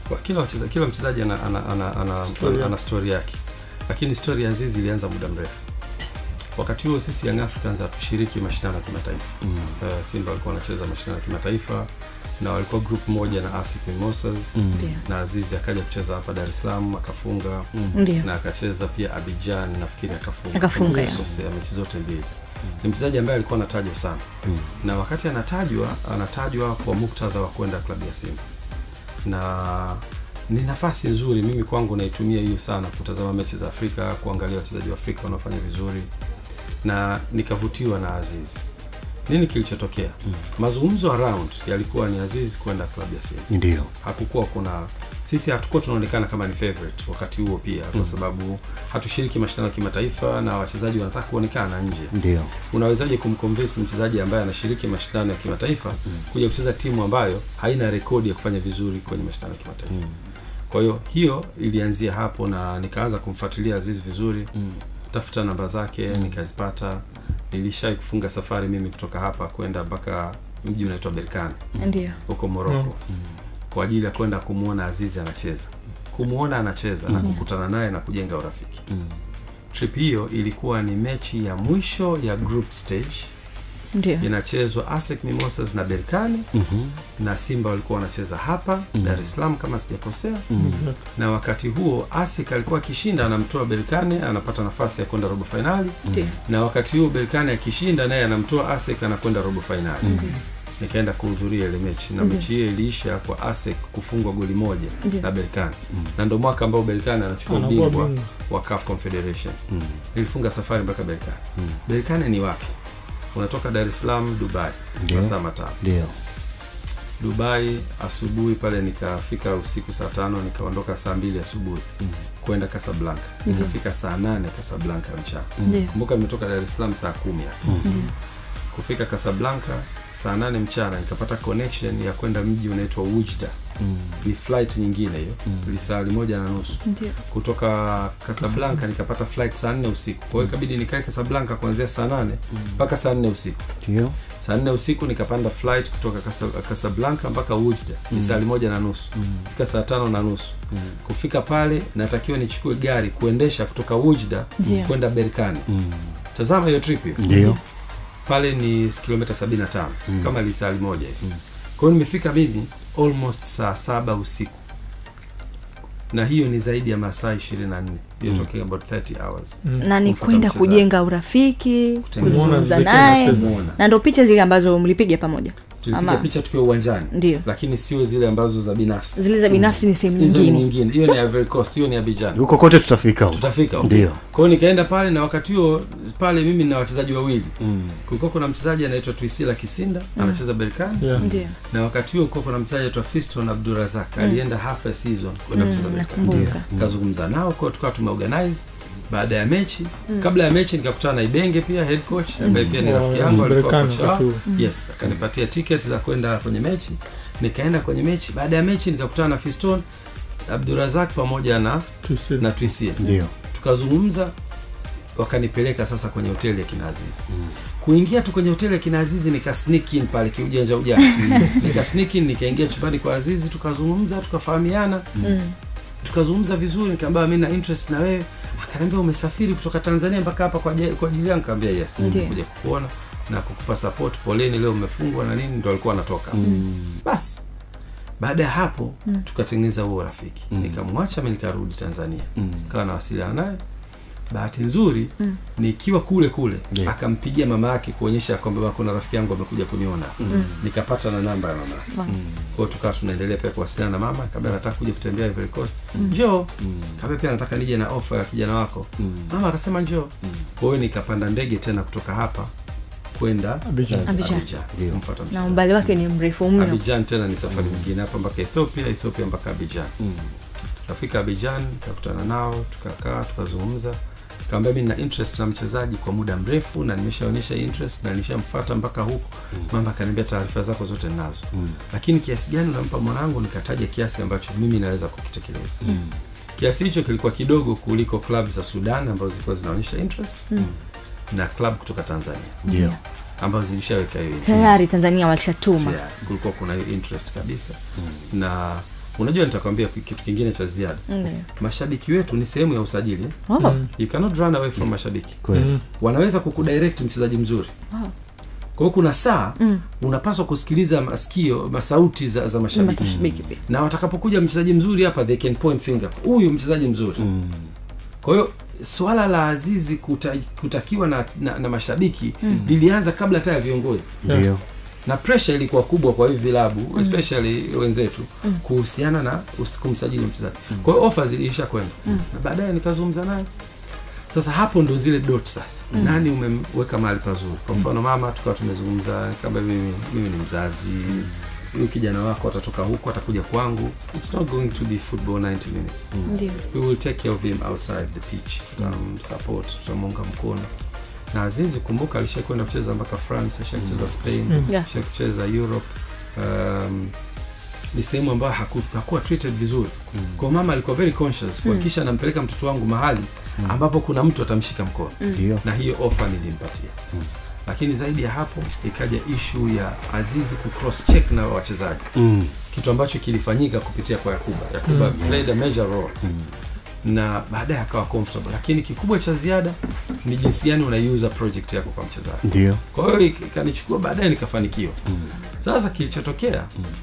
Kwa kila wacheza, kila mchezaji ana ana ana, ana, Story ana, ana story yake, lakini story ya Azizi ilianza muda mrefu. Wakati huo sisi Young Africans hatushiriki mashindano ya kimataifa. Mm. Uh, Simba walikuwa wanacheza mashindano ya kimataifa na walikuwa group moja na ASEC Mimosas Mm. Ndio. na Azizi akaja kucheza hapa Dar es Salaam akafunga Ndio. na akacheza pia Abidjan nafikiri akafunga Akafunga, Kama ya. sikosea, mechi zote mbili. Ni mchezaji ambaye alikuwa anatajwa sana Mm. na wakati anatajwa anatajwa kwa muktadha wa kwenda klabu ya Simba na ni nafasi nzuri. Mimi kwangu naitumia hiyo sana kutazama mechi za Afrika, kuangalia wachezaji wa Afrika wanaofanya vizuri, na nikavutiwa na Aziz. Nini kilichotokea? Mm. Mazungumzo around yalikuwa ni Aziz kwenda klabu ya Simba Ndio. hakukuwa kuna sisi hatukuwa tunaonekana kama ni favorite wakati huo pia kwa Mm. sababu hatushiriki mashindano ya kimataifa na wachezaji wanataka kuonekana nje Ndio. unawezaje kumconvince mchezaji ambaye anashiriki mashindano ya kimataifa Mm. kuja kucheza timu ambayo haina rekodi ya kufanya vizuri kwenye mashindano ya kimataifa Mm. kwa hiyo hiyo ilianzia hapo na nikaanza kumfuatilia Aziz vizuri Mm. tafuta namba zake nikazipata nilishai kufunga safari mimi kutoka hapa kwenda mpaka mji unaitwa Berkane Ndio. huko Morocco Mm. kwa ajili ya kwenda kumwona Azizi anacheza, kumwona anacheza na Mm. kukutana naye na kujenga urafiki. Mm. Trip hiyo ilikuwa ni mechi ya mwisho ya group stage, Ndio. inachezwa ASEC Mimosas na Berkane Mhm. na Simba walikuwa wanacheza hapa Mm. Dar es Salaam kama sijakosea, Mm. na wakati huo ASEC alikuwa akishinda anamtoa Berkane anapata nafasi ya kwenda robo fainali, Ndio. na wakati huo Berkane akishinda naye anamtoa ASEC anakwenda robo fainali. Ndio. Nikaenda kuhudhuria ile mechi na Ndio. mechi hiyo iliisha kwa ASEC kufungwa goli moja Ndio. na Berkane Mm. na ndo mwaka ambao Berkane anachukua anakuwa ubingwa bingwa wa CAF Confederation. Mm. Nilifunga safari mpaka Berkane. Mm. Berkane ni wapi? Unatoka Dar es Salaam Dubai, Ndio. masaa matano. Ndio. Dubai asubuhi pale, nikafika usiku saa tano, nikaondoka saa mbili asubuhi Mm. kwenda Casablanca, Ndio. nikafika saa nane Casablanca mchana. Ndio. Kumbuka nimetoka Dar es Salaam saa kumi hapa. Mm. Ndio. kufika Casablanca saa nane mchana, nikapata connection ya kwenda mji unaitwa Wujda. Mm. Ni flight nyingine hiyo, Mm. lisaa moja na nusu Ndio. kutoka Casablanca nikapata flight saa nne usiku. Kwa hiyo ikabidi nikae Casablanca kuanzia saa nane mpaka saa nne usiku. Ndio. Saa nne usiku nikapanda flight kutoka Casa- Casablanca mpaka Wujda ni saa moja na nusu Mm. fika saa tano na nusu Mm. kufika pale, natakiwa nichukue gari kuendesha kutoka Wujda Ndio. kwenda Berkane. Mm. Tazama hiyo trip hiyo Ndio. pale ni kilomita 75 Mm. kama lisali moja hivi. Mm. Kwa hiyo nimefika mimi almost saa saba usiku, na hiyo ni zaidi ya masaa 24 you're Mm. talking about 30 hours Mm. na ni Kumfuata kwenda mchezaji. kujenga urafiki Kutengeneza kuzungumza urafiki naye anacheza. Muona. na ndo picha zile ambazo mlipiga pamoja tulipiga Ama- picha tukiwa uwanjani ndio lakini sio zile ambazo za binafsi zile za binafsi ni sehemu hizo ni nyingine nyingine hiyo ni Ivory Coast hiyo ni Abidjan Huko kote tutafika huko. tutafika huko. Ndio. kwa hiyo nikaenda pale na wakati huo pale mimi na wachezaji wawili Mm. kulikuwa kuna mchezaji anaitwa Twisila Kisinda anacheza Berkane Yeah. ndio na wakati huo kulikuwa kuna mchezaji anaitwa Fiston Abdurazak alienda half a season kwenda Mm, kucheza Berkane nakumbuka kazungumza nao kwa tukawa tumeorganize baada ya mechi kabla ya mechi nikakutana na Ibenge pia head coach ambaye pia ni Wa- rafiki yangu alikuwa Berkane coach wao wakati huo. yes akanipatia ticket za kwenda kwenye mechi nikaenda kwenye mechi baada ya mechi nikakutana na Fiston Abdurazak pamoja na Tusi- na Twisia Ndio. tukazungumza wakanipeleka sasa kwenye hoteli ya kina Azizi Mm. kuingia tu kwenye hoteli ya kina Azizi nika sneak in pale kiujanja ujanja nika sneak in nikaingia chumbani kwa Azizi tukazungumza tukafahamiana Mm. tukazungumza vizuri nikamwambia mimi na interest na wewe akaniambia umesafiri kutoka Tanzania mpaka hapa kwa ajili- kwa ajili yangu nikamwambia yes Ndiyo. kuja kukuona na kukupa support poleni leo umefungwa na nini ndo alikuwa anatoka Mm. basi baada ya hapo Mm. tukatengeneza huo rafiki Mm. nikamwacha mimi nikarudi Tanzania Mm. kawa nawasiliana naye bahati nzuri Mm. nikiwa kule kule Yeah. akampigia mama yake kuonyesha kwamba "Baba, kuna rafiki yangu amekuja kuniona Mm. nikapata na namba ya mama Wow. Mm. kwa hiyo tukawa tunaendelea pia kuwasiliana na mama kabla nataka kuja kutembea Ivory Coast njoo Mm. kabla pia nataka nije na ofa ya kijana wako Mm. mama akasema njoo Mm. kwa hiyo nikapanda ndege tena kutoka hapa kwenda Abidjan. Abidjan. Ndio. kumfuata na mchezaji. umbali wake ni mrefu mno Abidjan tena ni safari nyingine hapa mpaka Ethiopia Ethiopia mpaka Abidjan Mm. tukafika Abidjan tukakutana nao tukakaa tukazungumza kaambia mi na interest na mchezaji kwa muda mrefu na nimeshaonyesha interest na nishamfuata mpaka huko Mm. mama akaniambia taarifa zako zote ninazo Mm. lakini kiasi gani unampa mwanangu nikataja kiasi ambacho mimi naweza kukitekeleza Mm. kiasi hicho kilikuwa kidogo kuliko club za sudan ambazo zilikuwa zinaonyesha interest Mm. na club kutoka tanzania Ndio. ambazo zilishaweka hiyo interest. tayari tanzania walishatuma Tayari, kulikuwa kuna hiyo interest kabisa na unajua nitakwambia kitu kingine cha ziada Ndio. mashabiki wetu ni sehemu ya usajili eh? Oh. Mm. you cannot run away from mashabiki kweli Mm. wanaweza kukudirect mchezaji mzuri Wow. kwa hiyo kuna saa Mm. unapaswa kusikiliza masikio masauti za, za Ni mashabiki mashabiki pia. na watakapokuja mchezaji mzuri hapa they can point finger huyu mchezaji mzuri Mm. kwa hiyo swala la azizi kuta, kutakiwa na, na, na mashabiki lilianza kabla hata ya viongozi ndio na pressure ilikuwa kubwa kwa hivi vilabu especially wenzetu kuhusiana na us- kumsajili mchezaji kwa hiyo offers iliisha kwenda na baadaye nikazungumza naye sasa hapo ndo zile dot sasa nani umemweka mahali pazuri kwa mfano mama tukawa tumezungumza kama mimi, mimi ni mzazi huyu kijana wako atatoka huku atakuja kwangu it's not going to be football 90 minutes Ndio. we will take care of him outside the pitch tutamsupport tutamunga mkono na azizi kumbuka alishai kwenda kucheza mpaka france alishai kucheza spain Mm. Yeah. alishai kucheza europe um, ni sehemu ambayo haku, hakuwa treated vizuri kwa mama alikuwa very conscious kuhakikisha anampeleka mtoto wangu mahali ambapo kuna mtu atamshika mkono ndio na hiyo ofa nilimpatia lakini zaidi ya hapo ikaja ishu ya azizi ku cross check na wachezaji Mm. kitu ambacho kilifanyika kupitia kwa yakuba yakuba Mm. played a major role Mm. na baadaye akawa comfortable lakini kikubwa cha ziada ni jinsi gani unaiuza project yako kwa mchezaji ndio kwa hiyo ik- ikanichukua baadaye nikafanikiwa sasa kilichotokea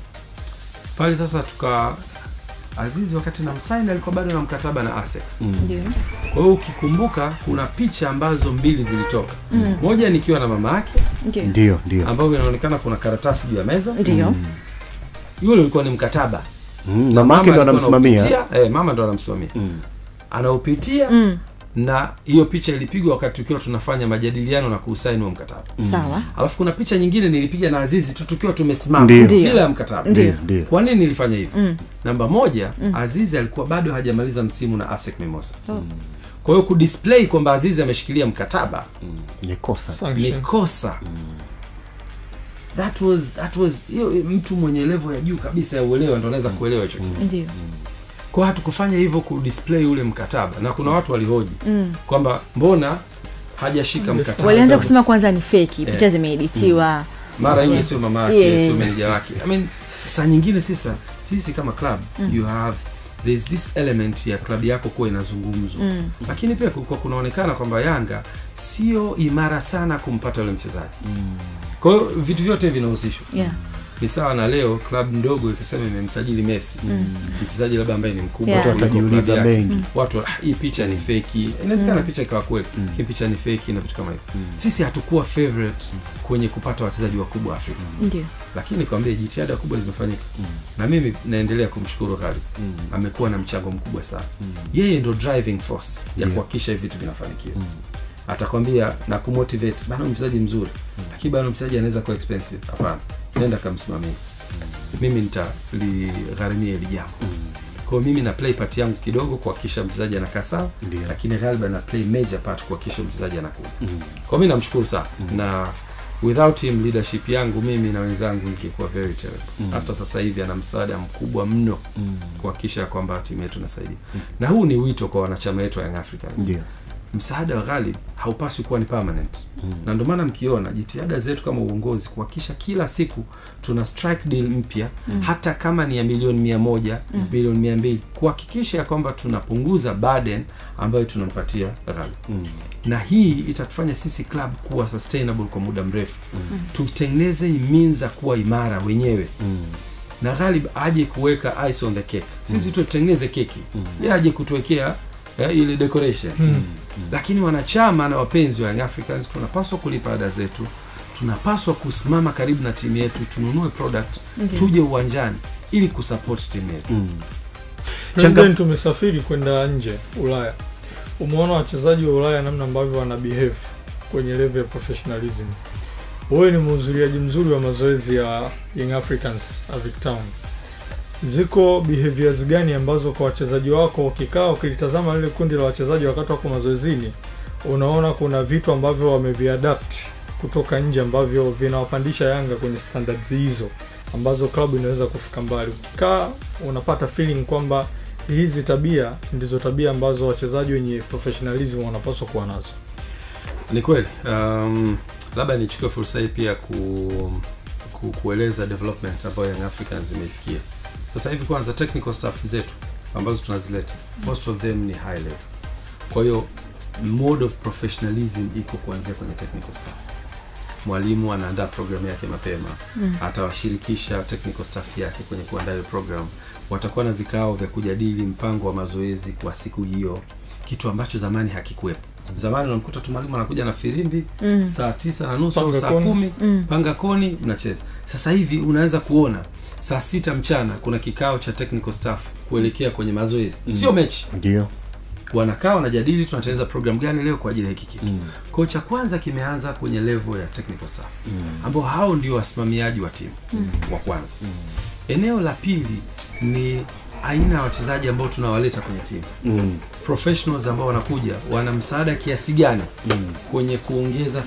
pale sasa tuka azizi wakati na msaini alikuwa bado na mkataba na asec Mm. Ndio. kwa hiyo ukikumbuka kuna picha ambazo mbili zilitoka Mm. moja nikiwa na mama yake Ndio. ndio ndio ambayo inaonekana kuna karatasi juu ya meza Ndio. yule ulikuwa ni mkataba Mm, mama yake ndo alikuwa anamsimamia anaupitia, eh, mama ndo anamsimamia Mm. anaupitia Mm. na hiyo picha ilipigwa wakati tukiwa tunafanya majadiliano na kuusaini huo mkataba Sawa. alafu kuna picha nyingine nilipiga na azizi tu tukiwa tumesimama Ndio. Ndio. bila ya mkataba Ndio. ndio ndio kwa nini nilifanya hivyo Mm. namba moja azizi alikuwa bado hajamaliza msimu na asec mimosas Oh. kwa hiyo kudisplay kwamba azizi ameshikilia mkataba ni kosa ni Sanction. kosa that was that was hiyo mtu mwenye level ya juu kabisa ya uelewa ndo anaweza kuelewa hicho kitu Ndio. kwa hatukufanya hivyo kudisplay ule mkataba na kuna watu walihoji Mm. kwamba mbona hajashika mkataba Walianza kusema kwanza ni feki, Eh. picha zimeeditiwa. mara yule Yeah. sio mama yake Yes. sio meneja wake i mean saa nyingine sisa sisi kama club you have there's this element ya klabu yako kuwa inazungumzwa Mm. lakini pia kulikuwa kunaonekana kwamba yanga sio imara sana kumpata yule mchezaji kwa hiyo vitu vyote vinahusishwa Yeah. ni sawa na leo klabu ndogo ikisema imemsajili messi mchezaji labda ambaye ni mkubwa Yeah. watu kuliko watajiuliza klabu yake. mengi watu ah, hii picha ni feki inawezekana picha ikawa kweli hii picha ni feki na vitu kama hivyo sisi hatukuwa favorite kwenye kupata wachezaji wakubwa afrika Ndio. lakini kwambie jitihada kubwa zimefanyika na mimi naendelea kumshukuru Ghalib amekuwa na mchango mkubwa sana yeye ndo driving force ya Ndio. kuhakikisha hivi vitu vinafanikiwa atakwambia na kumotivate bana mchezaji mzuri lakini bana mchezaji anaweza kuwa expensive hapana nenda kamsimamia mimi nitaligharimia hili jambo kwa hiyo mimi na play part yangu kidogo kuhakikisha mchezaji anakaa sawa Ndio. lakini Ghalib ana play major part kuhakikisha mchezaji anakuwa Mm. kwa mi namshukuru sana na without him leadership yangu mimi na wenzangu ingekuwa very terrible hata sasa hivi ana msaada mkubwa mno Mm. kuhakikisha kwamba timu yetu inasaidia na huu ni wito kwa wanachama wetu wa Young Africans ndio msaada wa Ghalib haupaswi kuwa ni permanent Mm. na ndio maana mkiona jitihada zetu kama uongozi kuhakikisha kila siku tuna strike deal mpya hata kama ni ya milioni mia moja milioni mia mbili kuhakikisha ya kwamba tunapunguza burden ambayo tunampatia Ghalib Mm. na hii itatufanya sisi club kuwa sustainable kwa muda mrefu tutengeneze means za kuwa imara wenyewe Mm. na Ghalib aje kuweka ice on the cake sisi tutengeneze keki yeye aje kutuwekea eh, ile decoration Mm. lakini wanachama na wapenzi wa Young Africans tunapaswa kulipa ada zetu tunapaswa kusimama karibu na timu yetu tununue product Ndio. tuje uwanjani ili kusupport timu yetu Mm. President umesafiri kwenda nje Ulaya, umeona wachezaji wa Ulaya namna ambavyo wana behave kwenye level ya professionalism. Wewe ni mhudhuriaji mzuri wa mazoezi ya Young Africans Avic Town. Ziko behaviors gani ambazo kwa wachezaji wako ukikaa ukilitazama lile kundi la wachezaji wakati wako mazoezini, unaona kuna vitu ambavyo wameviadapt kutoka nje ambavyo vinawapandisha Yanga kwenye standards hizo ambazo klabu inaweza kufika mbali. Ukikaa unapata feeling kwamba hizi tabia ndizo tabia ambazo wachezaji wenye professionalism wanapaswa kuwa nazo. ni kweli um, labda nichukue fursa hii pia ku, ku, kueleza development ambayo Young Africans imefikia sasa hivi kwanza technical staff zetu ambazo tunazileta most of them ni high level kwa hiyo mode of professionalism iko kuanzia kwenye technical staff mwalimu anaandaa programu yake mapema mm. atawashirikisha technical staff yake kwenye kuandaa hiyo program watakuwa na vikao vya kujadili mpango wa mazoezi kwa siku hiyo kitu ambacho zamani hakikuwepo zamani unamkuta tu mwalimu anakuja na firimbi Mm. saa tisa na nusu au Panga saa koni. kumi Mm. panga koni mnacheza sasa hivi unaweza kuona saa sita mchana kuna kikao cha technical staff kuelekea kwenye mazoezi sio mechi ndio wanakaa wanajadili tunatengeneza program gani leo kwa ajili ya hiki kitu Mm. kwao cha kwanza kimeanza kwenye level ya technical staff ambao hao ndio wasimamiaji wa timu wa kwanza eneo la pili ni aina ya wachezaji ambao tunawaleta kwenye timu Mm. professionals ambao wanakuja wana msaada kiasi gani kwenye kuongeza